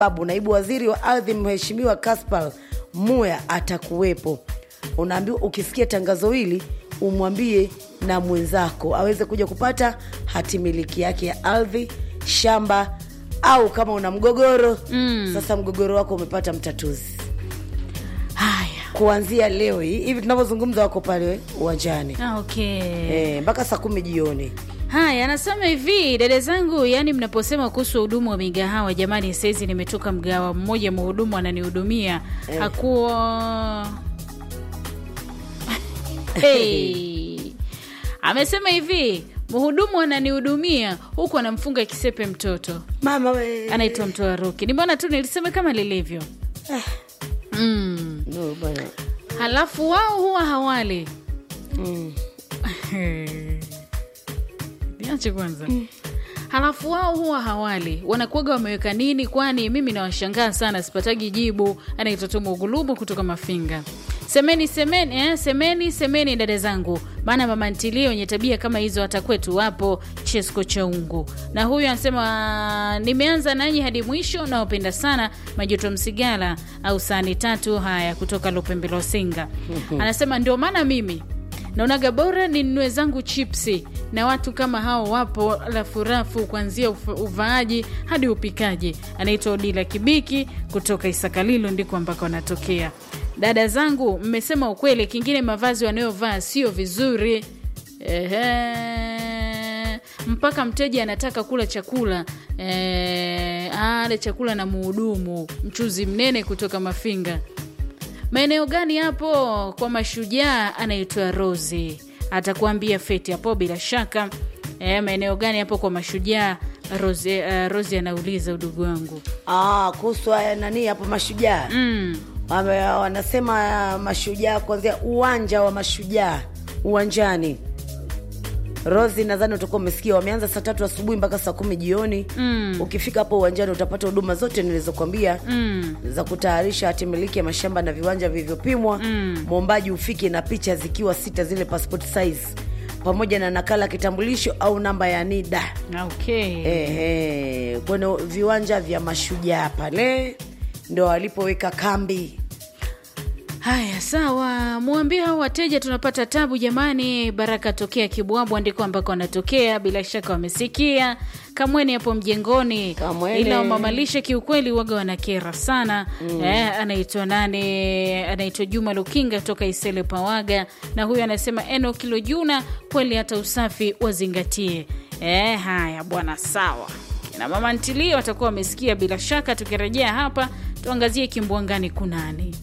sababu naibu waziri wa ardhi mheshimiwa Kaspar Muya atakuwepo. Unaambiwa ukisikia tangazo hili umwambie na mwenzako aweze kuja kupata hati miliki yake ya ardhi, shamba au kama una mgogoro mm. Sasa mgogoro wako umepata mtatuzi haya kuanzia leo hii hivi tunavyozungumza, wako pale uwanjani Ah, okay eh, mpaka saa kumi jioni. haya anasema hivi dada zangu yani mnaposema kuhusu hudumu wa migahawa jamani saizi nimetoka mgahawa mmoja mhudumu ananihudumia hakuwa hey. amesema hivi mhudumu ananihudumia huku anamfunga kisepe mtoto Mama we anaitwa mtoa roki nimeona tu nilisema kama lilivyo mm. no, bwana halafu wao huwa hawali mm. niache kwanza halafu wao huwa hawali wanakuaga wameweka nini kwani mimi nawashangaa sana sipatagi jibu anaitwa tu mugulubu kutoka mafinga semeni semeni eh, semeni semeni dada zangu maana mama ntilie wenye tabia kama hizo hata kwetu wapo chesko chaungu na huyu anasema nimeanza nanyi hadi mwisho nawapenda sana majuto msigala au sani tatu haya kutoka lupembelosinga anasema ndio maana mimi naonaga bora ninunue zangu chipsi na watu kama hao wapo rafurafu kuanzia uf- uvaaji hadi upikaji anaitwa odila kibiki kutoka isakalilo ndiko ambako anatokea dada zangu mmesema ukweli kingine mavazi wanayovaa sio vizuri Ehe. mpaka mteja anataka kula chakula eh, ale chakula na muhudumu mchuzi mnene kutoka mafinga maeneo gani hapo kwa mashujaa anaitwa rosi atakuambia feti hapo bila shaka e, maeneo gani hapo kwa mashujaa rosi, uh, rosi anauliza udugu wangu ah, kuhusu haya nani hapo mashujaa mm. Wame- wanasema mashujaa kuanzia uwanja wa mashujaa uwanjani rosi nadhani utakuwa umesikia wameanza saa tatu asubuhi mpaka saa kumi jioni Mm. ukifika hapo uwanjani utapata huduma zote nilizokwambia Mm. za kutayarisha hati miliki ya mashamba na viwanja vilivyopimwa Mm. mwombaji ufike na picha zikiwa sita zile passport size pamoja na nakala ya kitambulisho au namba ya nida okay Ehe, kwenye viwanja vya mashujaa pale ndo walipoweka kambi haya sawa mwambie hao wateja tunapata tabu jamani baraka tokea kibwabwa ndiko ambako anatokea bila shaka wamesikia kamweni hapo mjengoni Kamwene. ila wamamalishe kiukweli waga wanakera sana mm. eh, anaitwa nane anaitwa juma lukinga toka isele pawaga na huyu anasema eno kilo juna kweli hata usafi wazingatie eh, haya bwana sawa na mama ntilio watakuwa wamesikia bila shaka tukirejea hapa tuangazie kimbwangani kunani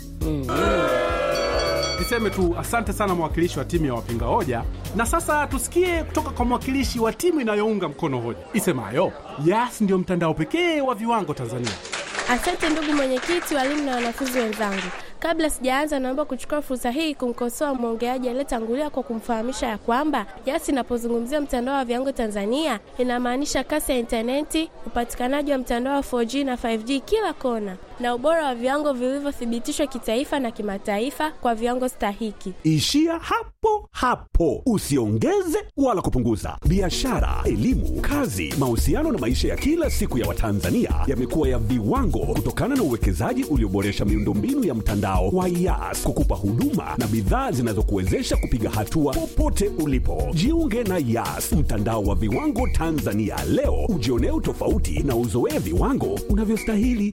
Niseme tu asante sana mwakilishi wa timu ya wapinga hoja, na sasa tusikie kutoka kwa mwakilishi wa timu inayounga mkono hoja isemayo Yas ndio mtandao pekee wa viwango Tanzania. Asante ndugu mwenyekiti, walimu na wanafunzi wenzangu. Kabla sijaanza, naomba kuchukua fursa hii kumkosoa mwongeaji aliyetangulia kwa kumfahamisha ya kwamba Yas inapozungumzia mtandao wa viwango Tanzania inamaanisha kasi ya intaneti, upatikanaji wa mtandao wa 4G na 5G kila kona, na ubora wa viwango vilivyothibitishwa kitaifa na kimataifa kwa viwango stahiki. Ishia hapo hapo, usiongeze wala kupunguza. Biashara, elimu, kazi, mahusiano na maisha ya kila siku ya Watanzania yamekuwa ya viwango kutokana na uwekezaji ulioboresha miundombinu ya mtandao wa Yas kukupa huduma na bidhaa zinazokuwezesha kupiga hatua popote ulipo. Jiunge na Yas, mtandao wa viwango Tanzania leo, ujionee utofauti na uzoee viwango unavyostahili.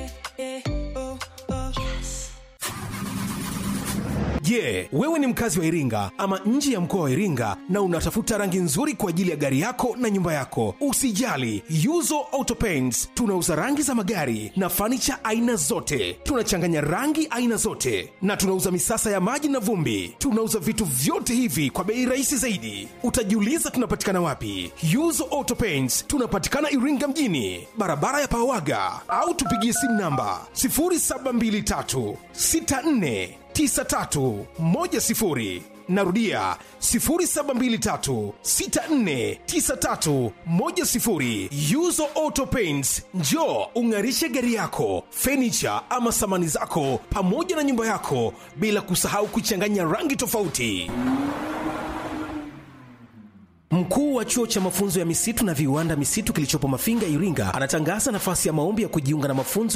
Je, wewe ni mkazi wa Iringa ama nje ya mkoa wa Iringa na unatafuta rangi nzuri kwa ajili ya gari yako na nyumba yako? Usijali, Yuzo Auto Paints tunauza rangi za magari na fanicha aina zote. Tunachanganya rangi aina zote na tunauza misasa ya maji na vumbi. Tunauza vitu vyote hivi kwa bei rahisi zaidi. Utajiuliza tunapatikana wapi? Yuzo Auto Paints tunapatikana Iringa mjini, barabara ya Pawaga, au tupigie simu namba 0723 64 9310 narudia 0723649310 yuzo auto paints njo ung'arishe gari yako fenicha ama samani zako pamoja na nyumba yako bila kusahau kuchanganya rangi tofauti Mkuu wa chuo cha mafunzo ya misitu na viwanda misitu kilichopo Mafinga, Iringa, anatangaza nafasi ya maombi ya kujiunga na mafunzo